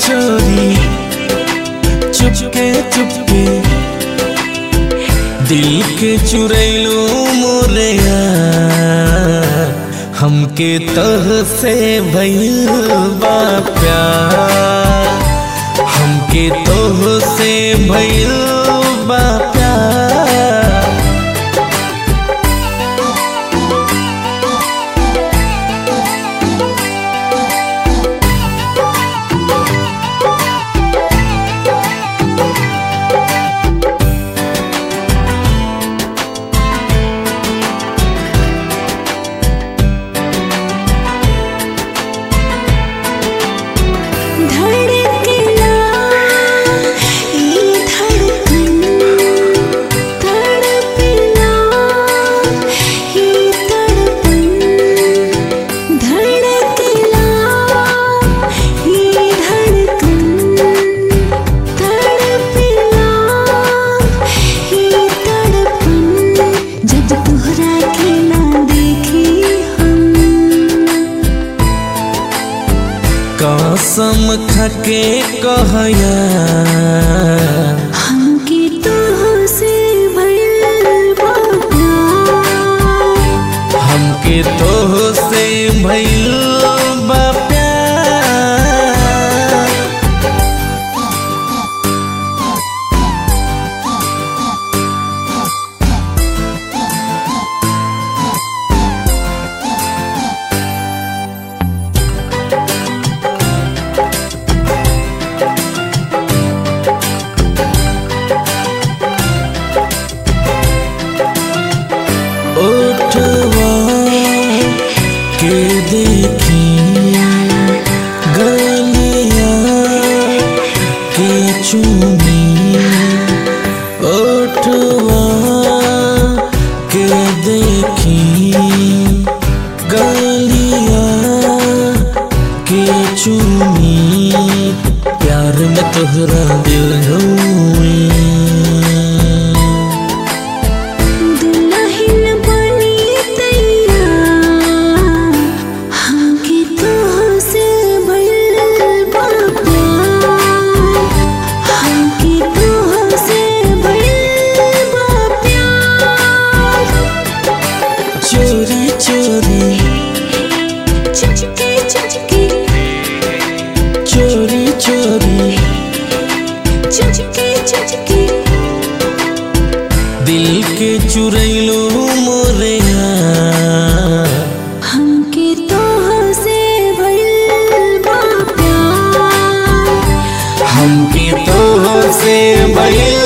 चोरी चुपके चुपके दिल के चुरैलू मोरया हमके तह से भइल बा प्यार हमके तोह से भइल बा प्यार धड़कला ई धड़कन तड़पला ई तड़पन धड़कला ई धड़कन तड़पला ई तड़पन जब तोहरा के ना देखी हम कसम खके कहया हमके तोहसे भइल बा प्यार हमके तोह से भइल बा प्यार ओठवा के देखी गलिया के चूमी ओठवा के देखी गलिया के चूमी प्यार में तोहरा दिल हुई दुल्हन बनी तैयार हमके तोहसे भइल बा प्यार हमके तोहसे भइल बा प्यार चोरी चोरी चुचके चुचके चोरी चोरी चुचके चुचके दिल के चुरैलो मोरया हमके तोहसे भइल बा प्यार हमके तो से भइल